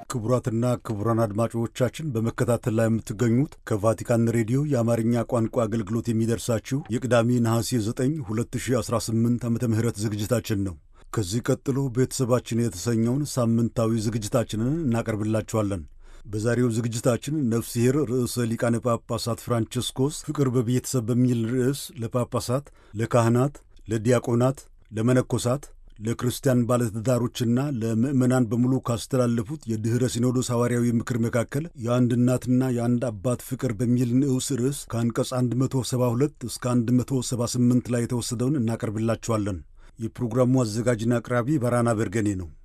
ክቡራትና ክቡራን አድማጮቻችን በመከታተል ላይ የምትገኙት ከቫቲካን ሬዲዮ የአማርኛ ቋንቋ አገልግሎት የሚደርሳችሁ የቅዳሜ ነሐሴ 9 2018 ዓ ም ዝግጅታችን ነው። ከዚህ ቀጥሎ ቤተሰባችን የተሰኘውን ሳምንታዊ ዝግጅታችንን እናቀርብላችኋለን። በዛሬው ዝግጅታችን ነፍስሔር ርዕሰ ሊቃነ ጳጳሳት ፍራንቺስኮስ ፍቅር በቤተሰብ በሚል ርዕስ ለጳጳሳት፣ ለካህናት፣ ለዲያቆናት፣ ለመነኮሳት ለክርስቲያን ባለትዳሮችና ለምዕመናን በሙሉ ካስተላለፉት የድኅረ ሲኖዶስ ሐዋርያዊ ምክር መካከል የአንድ እናትና የአንድ አባት ፍቅር በሚል ንዑስ ርዕስ ከአንቀጽ 172 እስከ 178 ላይ የተወሰደውን እናቀርብላችኋለን። የፕሮግራሙ አዘጋጅና አቅራቢ በራና በርገኔ ነው።